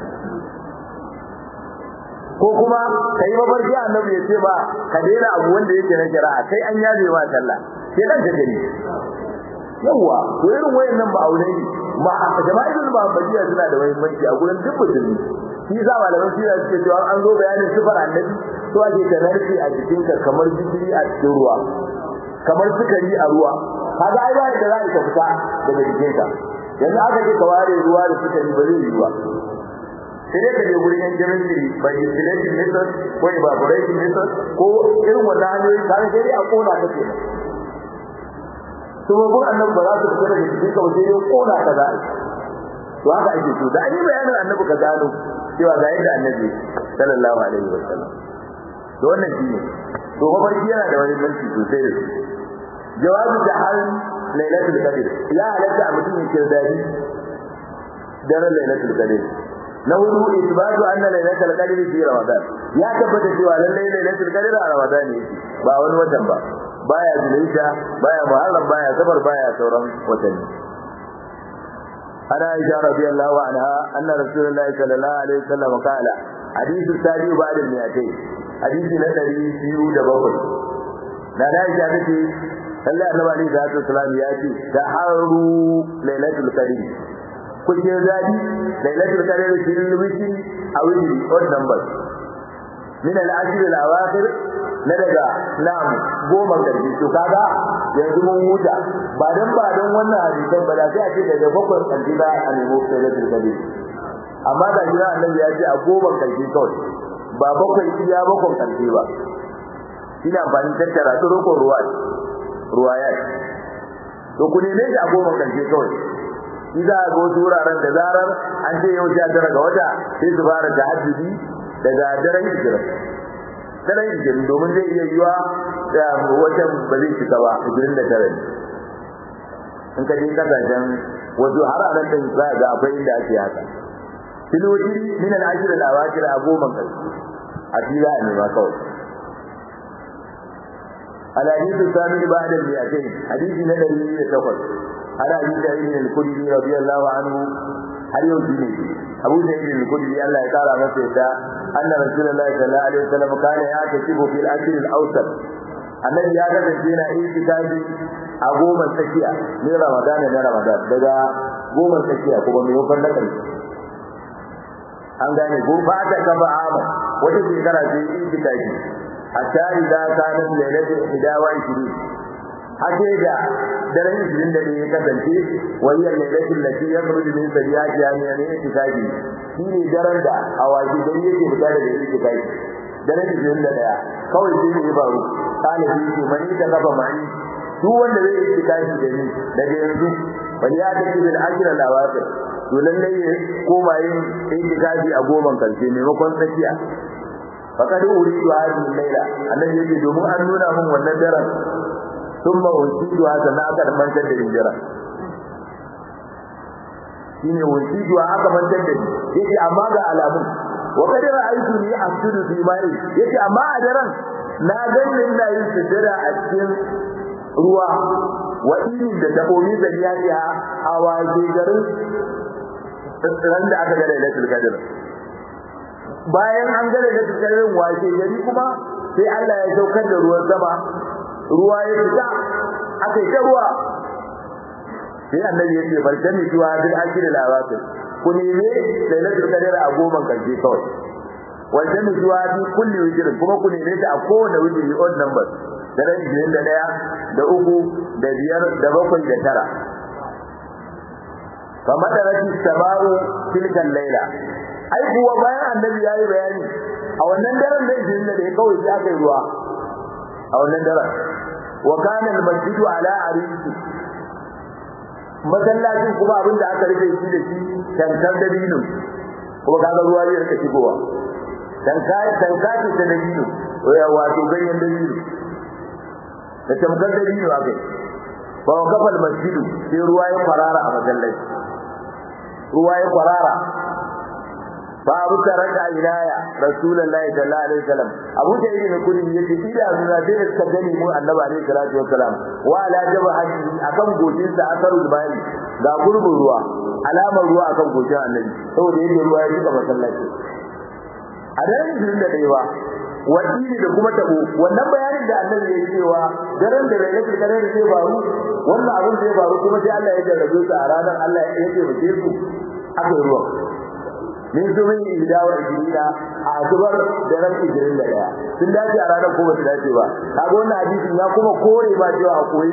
ko kuma kai mafarki annabi ya ce ba ka daina abu wanda yake na shari'a kai an yabe ma sallah sai dan ka gani yawa to irin wayannan ba aure ne ma jama'irul muhammadiyya suna da muhimmanci a gurin duk musulmi shi za malaman sira suke cewa an zo bayanin sifar annabi to ake ka narke a jikinka kamar jikiri a cikin ruwa kamar sukari a ruwa kaga ai ba da za ka fita daga jikinka yanzu aka ce ka ware ruwa da sukari ba zai yi ba sai dai ka je gurin yan chemistry by distillation method ko evaporation method ko irin wannan hanyoyi ka sai dai a kona ta ke to mun annabi ba za su fita daga cikin ka sai dai kona ka za to haka ake so da ani bayanin annabi ka gano cewa ga yadda annabi sallallahu alaihi wasallam to wannan shine to mafarki yana da wani banki sosai da jawabi da hal lailatul qadr ya halatta a mutum ya kirdadi daren lailatul qadr na hudu isbatu anna lailatul qadr fi ramadan ya tabbata cewa lalle lailatul qadr a ramadan ne ba wani watan ba baya zulhijja baya muharram baya safar baya sauran watanni ana aisha radiyallahu anha anna rasulullahi sallallahu alaihi wasallam qala hadithu sadi ba'da al-mi'atayn hadisi na ɗari biyu da bakwai na da ya ce Allah annabi alaihi salatu wasalam ya ce da haru lailatul qadr ku je zabi lailatul qadr fil wiki a wiki odd numbers min al-ashr al-awakhir na daga nam goma karshe to kaga yanzu mun huta ba dan ba dan wannan hadisan ba da sai a ce daga bakwai karshe ba a nemo lailatul qadr amma da jira annabi ya ce a goma karshe kawai ba bakwai iya bakwai karshe ba ina amfani tattara su roƙon ruwa ruwaya to ku neme shi a goma karshe kawai shi za a ga wasu wuraren da zarar an ce yau sha tara ga wata sai su fara tahajjudi daga daren ishirin daren ishirin domin zai iya yiwa watan ba zai cika ba ishirin da tara ne in ka je kasashen wasu har a nan za ga akwai inda ake haka filoti min al-ashir al-awakir a goma karshe a fila ne ma kawai الحديث الثامن بعد المئتين حديث ندري يتفق على أبي سعيد الخدري رضي الله عنه هل يوجد أبو سعيد الخدري الله تعالى مسيدا أن رسول الله صلى الله عليه وسلم كان يعتكف في الأشهر الأوسط الذي يعتكف فينا اعتكاف أقوم السكية من رمضان إلى رمضان daga goma tsakiya kuma mai hukun na ƙarshe an gane ko ba ta kafa ama wata shekara ce itikafi hatta idza kanat lailatul 21 hake da daren 21 ya kasance wayar lailatul lati yakhruju min sariyati yani ne itikafi shine daren da awaji dan yake fita daga itikafi daren 21 kawai sai ne baro kana shi ke mani da kafa mani duk wanda zai itikafi da ni daga yanzu bali ya tafi bil ajra lawaqir to lalle ya koma yin itikafi a goman karshe maimakon tsakiya faqad uridu hadhihi al-layla annabi yake domin an nuna min wannan daren thumma usidu hada na aka mantar da hijira shine usidu aka mantar da yake amma ga alamun wa qad ra'aytu ni asjudu fi ma'i yake amma a daren na ganin ina yin sujada a cikin ruwa wa irin da dabomi da yaya a waje garin ran da aka ga lailatul qadr bayan an gare da tsakarin wace gari kuma sai Allah ya saukar da ruwan sama ruwa ya fita aka yi ruwa sai annabi ya ce barkani zuwa bil akhir al awakhir ku neme lailatul qadr a goma karshe kawai wajen zuwa bi kulli wajr kuma ku neme ta a kowane wajri odd number daren 21 da uku da biyar da bakwai da tara famadarati sama'u tilkan laila ai kuwa bayan annabi yayi bayani a wannan daren da yake da ya kawai sai aka yi ruwa a wannan daren wa kana al-masjidu ala arisi masallacin kuma abin da aka rufe shi da shi tankar da dinin kuma kaga ruwa ya rika shigowa tanka tanka ce da dinin wato ganyen da dinin da tamkar da dinin aka yi fa kafa al-masjidu sai ruwa ya farara a masallaci ruwa ya kwarara babu taraka ilaya rasulullahi sallallahu alaihi wasallam abu da yake ne kudi yake ida zuwa da suka gani mu annabi alaihi salatu wasallam wa ala jabhati akan gojin sa asarul bayani ga gurbin ruwa alamar ruwa akan gojin annabi saboda yake ruwa ya shiga masallaci a daren jirin da dai ba wadini da kuma tabo wannan bayanin da annabi ya cewa daren da lailatul qadr zai faru wannan abin zai faru kuma sai Allah ya jarrabe su a ranar Allah ya ce muke su aka ruwa min zumin ihdawa ijrina a zubar da ran ijrin da daya sun dace a ranar ko ba su dace ba kaga wannan hadisin ya kuma kore ba cewa akwai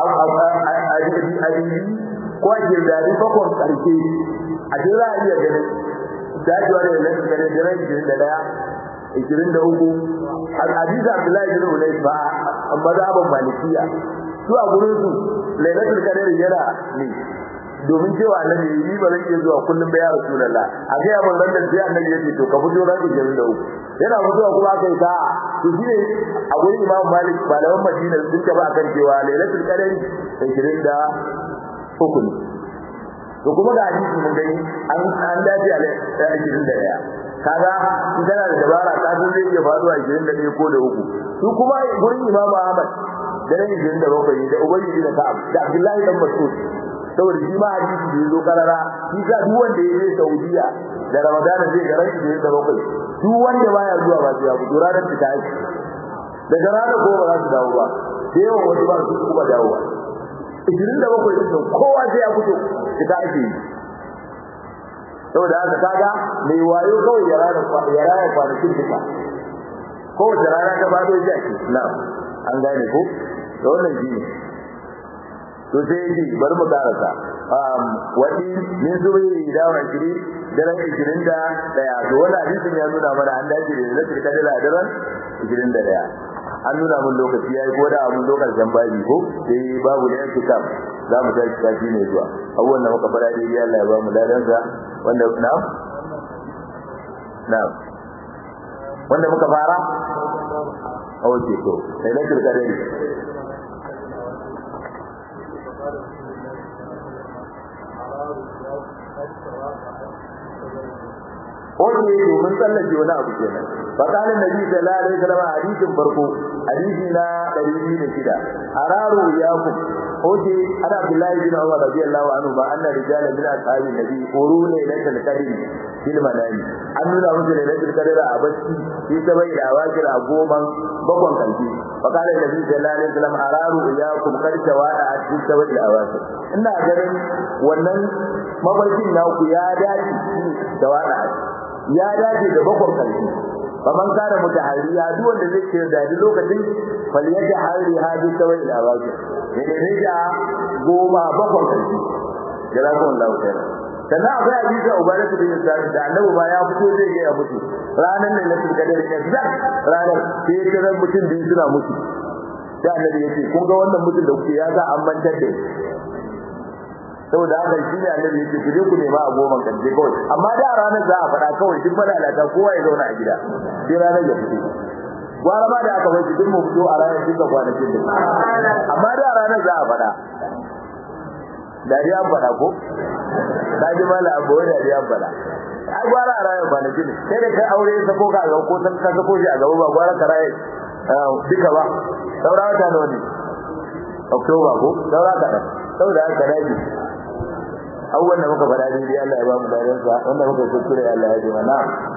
adidi ko a girdari bakon karshe a jira iya ganin dacewa da lailatul qadr da ran ijrin da daya ishirin da uku hadisi abdullahi bin ulay ba mazhaban malikiya su a gurin su lailatul qadr yana ne domin cewa annabi yi ba zan iya zuwa kullum ba ya rasulullah a ga yaban ran da sai annabi ya ce to ka fito ran ishirin da uku yana fitowa kuma aka yi sa'a to shine a gurin imam malik malaman madina sun taba akan cewa lailatul qadr ishirin da uku ne to kuma ga hadisi mun gani an an dace a ishirin da ɗaya kaga in kana da dabara ka san zai iya faruwa 21 ko da uku su kuma gurin Imam Ahmad da ran 27 da Ubay bin Ka'ab da Abdullahi dan Mas'ud saboda shi ma hadisi da yazo karara shi ka duk wanda ya je Saudiya da Ramadan zai ga ranki da bakwai duk wanda baya zuwa ba sai ya fito ranar fita aiki daga ranar ko ba za su dawo ba da yawan wasu ba su kuma dawowa ishirin da bakwai ɗin kowa sai ya fito fita ake yi saboda haka kaga mai wayo kawai ya rana ya rana kwanakin duka kowace rana ta fado shi ake na an gane ko da wannan shi to sai yake bari mu karasa wani min zubai da wa shiri daren ishirin da daya to wani hadisin ya nuna mana an dace da zai kada da daren ishirin da daya an nuna mun lokaci yayi ko da mun lokacin babi ko sai babu da yake kam za mu tashi kafi ne zuwa abubuwan da muka fara dai Allah ya ba mu ladan sa wanda na na wanda muka fara oke to sai na kirka dai Oke domin tsallake wani abu kenan. Fakalin Nabi sallallahu alaihi wasallam hadisin farko hadisi na 206 araru yakum oke ana Abdullahi bin Umar radiyallahu anhu ba anna rijala min ashabi nabi quruna lailatul qadr fil manami an nuna musu lailatul qadr a bacci shi sabai da awakir a goman bakon kalbi fakalin Nabi sallallahu alaihi wasallam araru yakum kar tawada a cikin sabai da awakir ina ganin wannan mafarkin naku ya dace da wada ya dace da bakon kalbi faman kana mutaharriya duk wanda zai ce da lokacin falyaja hari hadi sawai ila baki ne ne da goma bakon kalbi jazakum Allah khair sannan akwai hadisi ubaratu bin sa'id da annabi ba ya fito zai ga ya mutu ranan ne lafi kadar kazzab ranar sai ya ga mutum biyu suna mutu da annabi yace kun ga wannan mutum da kuke ya ga an mantar da saboda haka shi ne annabi yake ku je ku nema a goma kan je kawai amma da ranar za a faɗa kawai duk malalata kowa ya zauna a gida sai ranar ya fito gwara ma da aka bai duk mu fito a ranar duka kwanakin da amma da ranar za a faɗa dariya an faɗa ko ka ji mala abu wai dariya an faɗa ai gwara a ranar kwanakin sai da kai aure ya sako ka a gaba ko san ka sako shi a gaba ba gwara ka raye duka ba saura wata nawa ne Oktoba ko saura kaɗan saboda haka daji abubuwan da muka faɗa daidai Allah ya ba mu dadansa wanda muka kuskure Allah ya ji mana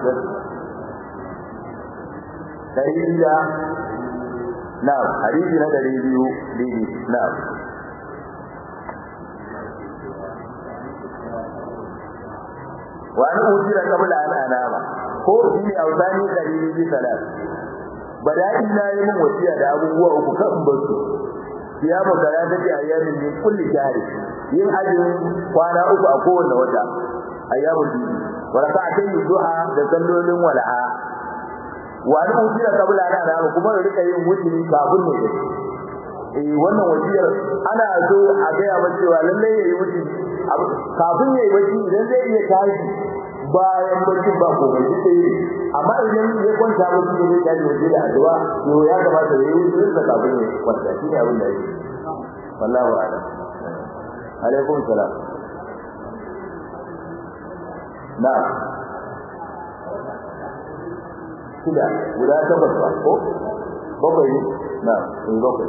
dari da na hadisi na dari biyu biyu na wa an ujira qabla an anama ko shine auzani dari biyu salat bada'i na yi min wasiya da abubuwa uku kan basu siyamu salatati ayyamin min kulli shahri yin azumin kwana uku a kowanne wata ayyamul biyu wa raka'atayn duha da sallolin wala'a wa an ujira qabla ana da kuma rika yin wuturi kafin ne eh wannan wasiyar ana so a ga ya cewa lalle yayi wuturi kafin yayi wuturi idan zai iya tashi bayan barci ba ko bai duk yi amma idan ya kwanta mutum da zai tashi waje da addu'a to ya kamata yayi wuturi da kafin ya kwanta shine abin da yake wallahu a'lam alaikum salam na shida guda takwas ba ko bakwai na in bakwai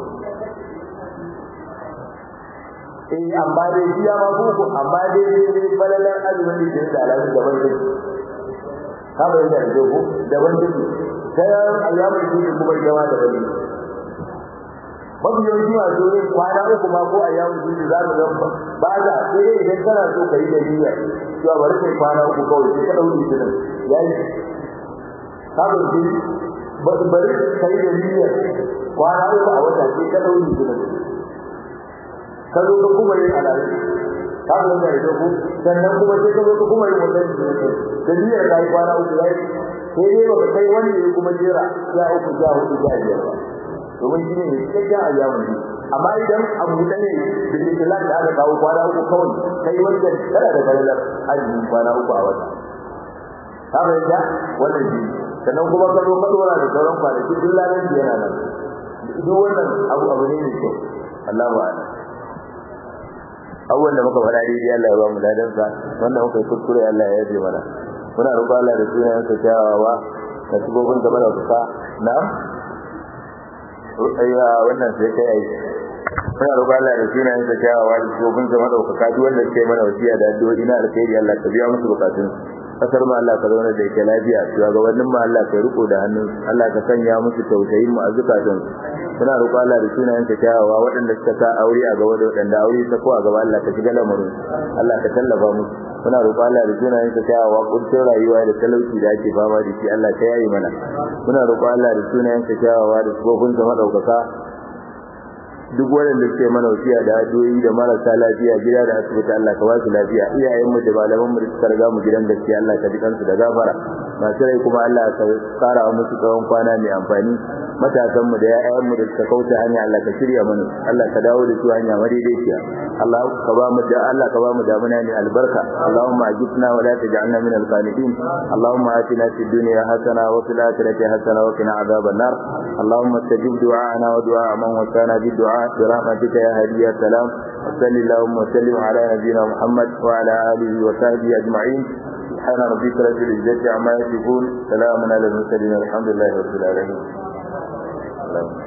eh amma dai shi ya ma buku amma dai dai balalan azumin da ke da alaƙa daban da ka bai da dogo daban da sai ayyamu da kuma jawa da bane mafi yawanci masu yin kwana uku ma ko ayyamu da za mu ga ba da sai idan kana so ka yi da niyya cewa bari kai kwana uku kawai sai ka dauki shi yayi haka shi bari kai da niyyar kwana uku a wata sai ka dauki shi ka zo ka kuma yin alaƙa ka zo ka yi ku sannan kuma sai ka zo ka kuma yin wannan shi da niyyar ka yi kwana uku yayi sai dai baka kai wani ya kuma jera ya uku ya hudu ya biyar ba domin shi ne cikakken ayyamun ne amma idan abu da ne da islam da aka kawo kwana uku kawai kai wanda kana da kalalar azumin kwana uku a wata ka fahimta wannan shi sannan kuma ka zo ka dora da sauran kwanaki duk lalan shi yana nan duk wannan abu abu ne mai kyau Allah ba abubuwan da muka faɗa daidai Allah ya ba mu ladan sa wanda muka yi kuskure Allah ya yaje mana muna roƙon Allah da sunayen sa kyawawa da sibobin da mana kusa na wannan sai kai muna roƙon Allah da sunayen sa kyawawa da shugaban sa madaukaka duk wanda suke mana wasiya da addu'o'i na alkhairi Allah ka biya musu bukatun kasar mu Allah ka zauna da ita lafiya shugabannin mu Allah ka riko da hannun Allah ka sanya musu tausayin mu a zukatun muna roƙon Allah da sunayen sa kyawawa waɗanda suka sa aure a gaba da waɗanda aure ta ko a gaba Allah ka shiga lamarin Allah ka tallafa musu muna roƙon Allah da sunayen sa kyawawa kuncin rayuwa da talauci da ake fama da shi Allah ka yayi mana muna roƙon Allah da sunayen sa kyawawa da shugaban sa madaukaka duk waɗanda suke mana wasiya da addu'o'i da marasa lafiya gida da asibiti Allah ka ba su lafiya iyayen mu da malaman mu da suka riga mu gidan gaskiya Allah ka ji kansu da gafara masu rai kuma Allah ka kara musu tsawon kwana mai amfani matasan mu da ƴaƴan mu da suka kauce hanya Allah ka shirya mana Allah ka dawo da su hanya madaidaiciya Allah ka ba mu da Allah ka ba mu damuna mai albarka Allahumma ajibna wa la taj'alna min al-qanitin Allahumma atina fid dunya hasana wa fil akhirati hasana wa qina adhaban nar Allahumma istajib du'ana wa du'a man wasana bid du'a برحمتك يا هادي يا سلام وصلى اللهم وسلم على نبينا محمد وعلى اله وصحبه اجمعين سبحان ربك رب العزه عما يصفون سلام على المرسلين الحمد لله رب العالمين